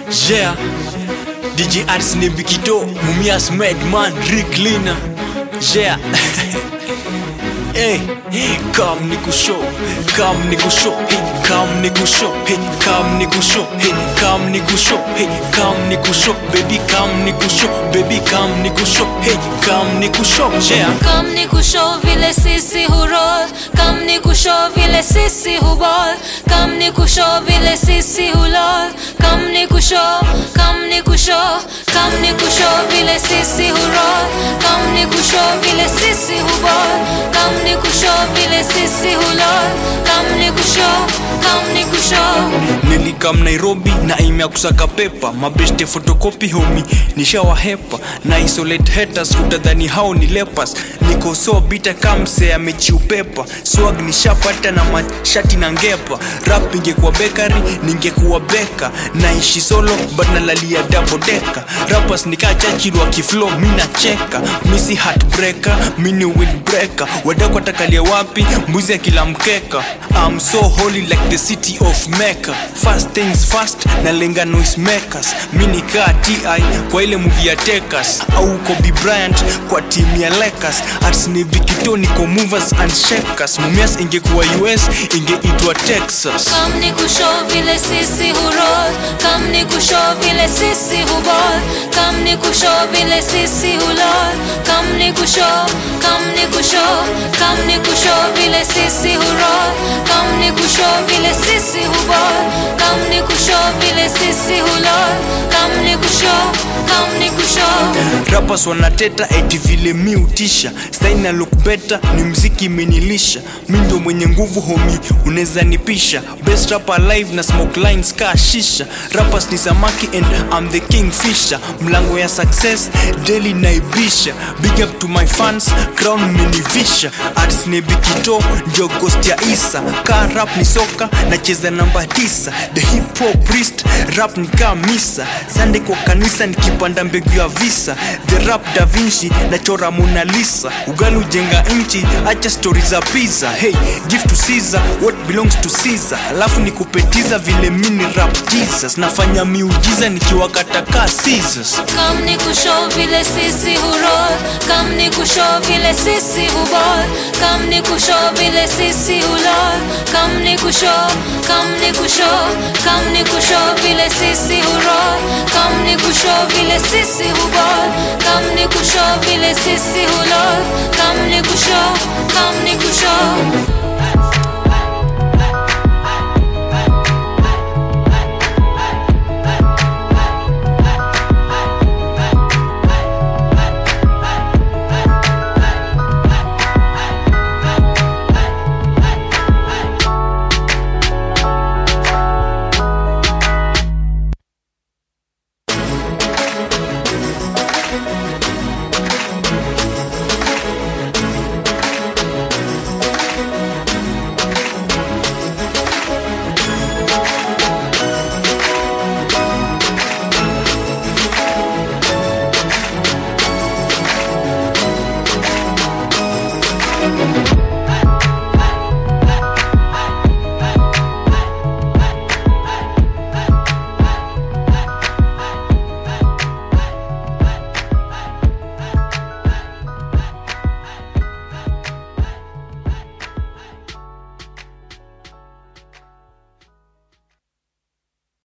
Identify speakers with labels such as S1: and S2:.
S1: Yeah, DJ Arts ni Bikito, Mumias Madman, Rick Lina. Yeah. Hey, come niku show, come niku show, hey, come niku show, hey, come niku show, hey, come niku show, hey, come niku show, baby, come niku show, baby, come niku show, hey, come niku show, yeah.
S2: Kam ni kusho vile sisi hurol Kam ni kusho vile sisi hubol Kam ni kusho vile sisi hulol Kam ni kusho, kam ni kusho Kam ni kusho vile sisi hurol Kam ni kusho vile sisi hubol Kam ni kusho vile sisi hulol Kam ni kusho, kam ni kusho
S1: nilikam nairobi na aim ya kusaka pepa mabeste fotokopi homi nishawahepa na isolate haters utadhani hao ni lepas niko so bita kamse amechiupepa swag nishapata na mashati na ngepa rap ingekuwa bekari ningekuwa beka naishi solo but nalalia dabodeka rappers nikachachilwa kiflo mi nacheka misi heartbreaker mini windbreaker wadako atakalia wapi mbuzi ya kila mkeka I'm so holy like the city of Mecca Fast things fast na lenga noise makers mi nikaa ti kwa ile movie ya Tekas au Kobe Bryant kwa timu ya Lakers Arts ni Vikito niko movers and shakers Mumias ingekuwa US ingeitwa Texas
S2: Kam ni kusho vile sisi hurol Kam ni kusho vile sisi hubol Kam ni kusho vile sisi hulol Kam ni kusho, kam ni kusho Kam ni kusho vile sisi hurol Kam ni kusho vile sisi hubol Kam ni kusho vile sisi hulol Kam ni kusho, kam ni kusho
S1: rappers wanateta eti vile mi utisha style na look better ni mziki imenilisha mi ndo mwenye nguvu homi unaweza nipisha best rapper alive na smoke lines ka shisha rappers ni samaki and I'm the king fisher mlango ya success daily naibisha big up to my fans crown menivisha arts ni bikito ndio ghost ya isa ka rap ni soka nacheza namba tisa the hip hop priest rap ni kaa misa sande kwa kanisa nikipanda mbegu ya visa the rap da vinci nachora Mona Lisa ugali ujenga nchi acha stori za pizza hey give to Caesar what belongs to Caesar alafu nikupetiza vile mini rap Jesus nafanya miujiza nikiwakata ka scissors
S2: Kam ni kusho vile sisi hurol Kam ni kusho vile sisi hubol Kam ni kusho vile sisi hulol Kam ni kusho, kam ni kusho Kam ni kusho vile sisi hurol Kam ni kusho vile sisi hubol Kam ni kusho vile sisi hulol Kam ni kusho, kam ni kusho